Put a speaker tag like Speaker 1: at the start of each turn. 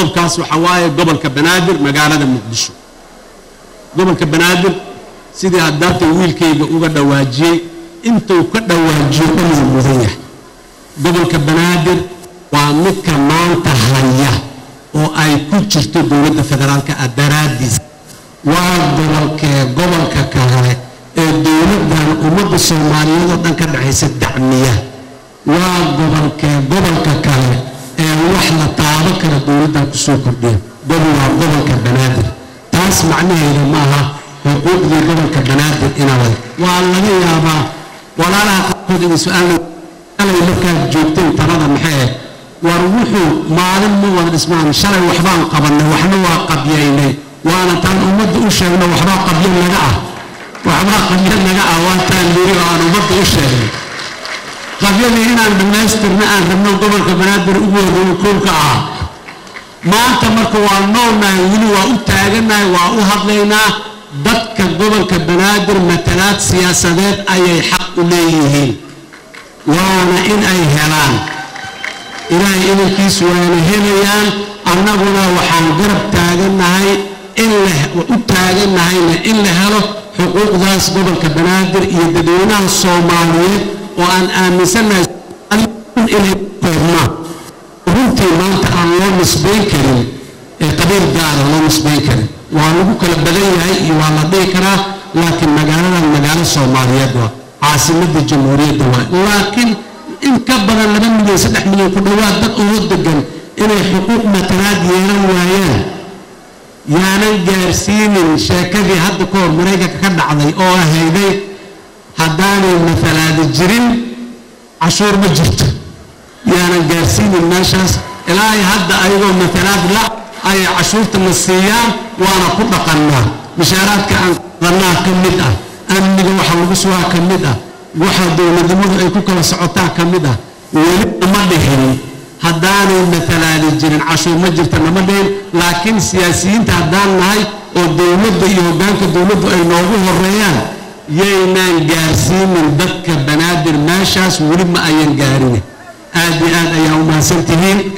Speaker 1: qodobkaas waxaa waaye gobolka banaadir magaalada muqdisho gobolka banaadir sidii haddaata wiilkayga uga dhawaajiyey intuu ka dhawaajiyo dhanuu mudan yahay gobolka banaadir waa midka maanta haya oo ay ku jirto dowladda federaalka ah daraaddiis waa gobolkee gobolka kale ee dowladdan ummadda soomaaliyeed oo dhan ka dhexaysa dacmiya waa gobolkee gobolka kale ee wax la taabo kara dowladdan kusoo kordhiya gobol waa gobolka banaadir taas macnaheedu maaha xuquuqdii gobolka banaadir inaa waa laga yaabaa walaalaha qaarkood inay su-aalna alay markaad joogteen talada maxay ah war wuxuu maalin ma wada dhismaan shalay waxbaan qabannay waxna waa qabyaynay waana taan ummadda u sheegno waxbaa qabyo naga ah waxbaa qabyo naga ah waa taan liri oo aan ummadda u sheegnay qabyadii inaan dhammaystirna aan rabno gobolka banaadir ugu horreeyo koolka ah maanta marka waa noolnahay weli waa u taagannahay waa u hadlaynaa dadka gobolka banaadir matalaad siyaasadeed ayay xaq u leeyihiin waana in ay helaan ilaahay idankiisu waana helayaan annaguna waxaan garab taagannahay in u taagannahayna in la helo xuquuqdaas gobolka banaadir iyo dadweynaha soomaaliyeed oo aan aaminsannahay inay koobmaan runtii maanta aan loo nisbayn karin ee qabiil gaara loo nisbayn karin waa lagu kala badan yahay iyo waa la dhihi karaa laakiin magaaladan magaalo soomaaliyeed waa caasimadda jamhuuriyadda waa laakiin in ka badan laba milyan saddex milyan ku dhowaad dad ugu degan inay xuquuq matalaad yeelan waayaan yaanan gaarsiinin sheekadii hadda ka hor maraykanka ka dhacday oo ahayday haddaanay matalaadi jirin cashuur ma jirto yaanan gaarsiinin meeshaas ilaahay hadda ayagoo matalaad la ayay cashuurta na siiyaan waana ku dhaqannaa mishaaraadka aan qannaa ka mid ah amniga waxa lagu sugaa ka mid ah waxa dowladnimadu ay ku kala socotaa ka mid ah weli nama dhihin haddaanay matalaadi jirin cashuur ma jirta nama dhihin laakiin siyaasiyiinta haddaan nahay oo dowladda iyo hoggaanka dowladdu ay noogu horeeyaan yaynaan gaarsiinin dadka banaadir meeshaas weli ma ayan gaarin aad iyo aad ayaa u mahadsan tihiin